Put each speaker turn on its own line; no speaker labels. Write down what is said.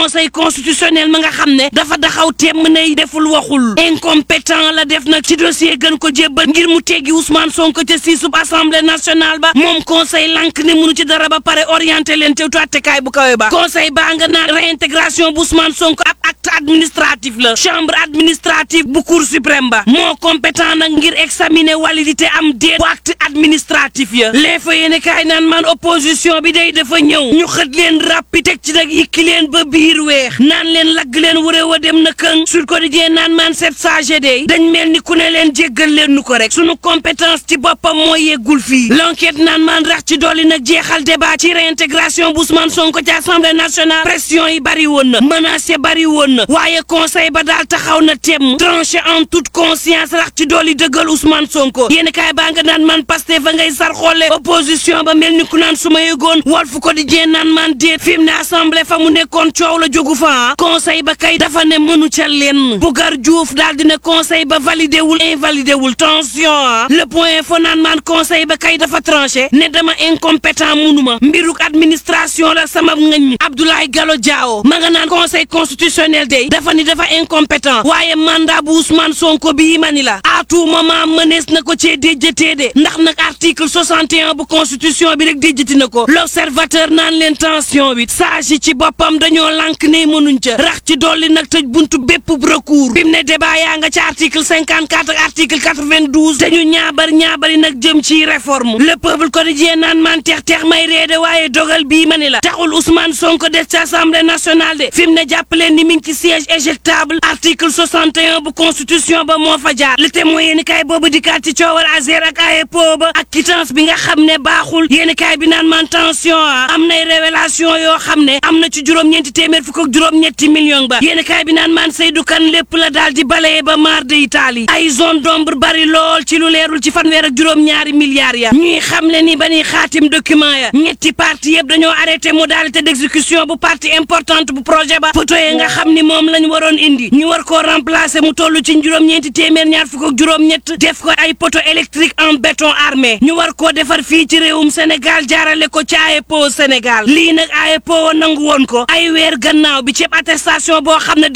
conseil constitutionnel ma nga xam ne dafa daxaw temm nay deful waxul incompétent la def nag ci dossier gën ko jébbal ngir mu teggi Ousmane Sonko ca siisub assemblée nationale ba moom conseil lank ne munu ci dara ba pare orienté leen te tuwattekaay bu kawe ba conseil baa nga naan réintégration bu Ousmane Sonko ab acte administratif la chambre administrative bu cour suprême ba moo compétent nag ngir examiner validité am déet bu acte administratif ya les fa yéene kaay naan man opposition bi day dafa ñëw ñu xët leen rappi teg ci nag yikki leen ba biir weex naan leen lagg leen wuré wa dem na këng sur quotidien naan man sept sage day dañ mel ni ku ne leen jéggal leen nu ko rek sunu compétence ci boppam moo yeggul fii l'enquête naan man rax ci dolli nag jeexal débat ci réintégration bu Ousmane Sonko ci assemblée nationale pression yi bari woon na menace yi bari woon na waaye conseil ba daal taxaw na temm tranché en toute conscience rax ci dolli dëggal Ousmane Sonko yéen kaay baa nga naan man Pastef fa ngay sar xoole opposition ba mel ni ku naan su ma yëgoon Walf Quotidien naan man déet fi mu ne assemblée fa mu nekkoon coow la jógu fa conseil ba kay dafa ne mënu ca lenn Bougar Diouf daal dina conseil ba validé wul invalidé wul tension ah le point fo naan man conseil ba kay dafa tranché ne dama incompétent munuma mbiruk administration la sama ngañ Abdoulaye Gallo Diawo ma nga naan conseil constitutionnel day dafa ni dafa incompétent waaye mandat bu Ousmane Sonko bii ma ni la à tout moment mënees na ko cee déjjatee de ndax nag article 61 bu constitution bi rek déjjati na ko l'observateur naan leen tension bi sage yi ci boppam dañoo lànk ne mënuñ ca rax ci dolli nag tëj buntu bépp recours bi mu ne débat yaa nga ci article 54 ak article 92 dañu ñaabar ñaabari nag jëm ci réforme le peuple quotidien naan man teex teex may reede waaye dogal bii ma ni la taxul Ousmane Sonko des ci assemblée nationale de fi mu ne jàppaleen ni mi ngi ci siège éjectable article 61 bu constitution ba moo fa jaar le témoin yéeni kaay boobu dikkaat ci coowal Azer ak AEPO ba ak quittance bi nga xam ne baaxul yéeni kaay bi naan man tension a am nay révélation yoo xam ne am na ci juróom-ñeenti téeméer fukk ak juróom-ñetti million ba yéeni kaay bi naan man Seydou Kane lépp la daal di balayé ba maar de Italie ay zone d'ombre bari lool ci lu leerul ci fanweer ak juróom-ñaari milliards ya ñuy xam le ni ba ñuy xaatim document ya ñetti parti yëpp dañoo arrêté modalité d'exécution bu partie importante bu projet ba photo yi nga xam ni moom lañ waroon indi ñu war koo remplacer mu toll ci juróom-ñeenti téeméer ñaar fukk ak juróom-ñett def ko ay poteau électrique en béton armé ñu war koo defar fii ci réewum Sénégal jaarale ko ci AEPO Sénégal lii nag AEPO nangu woon ko ay weer gannaaw bi ceeb attestation boo xam ne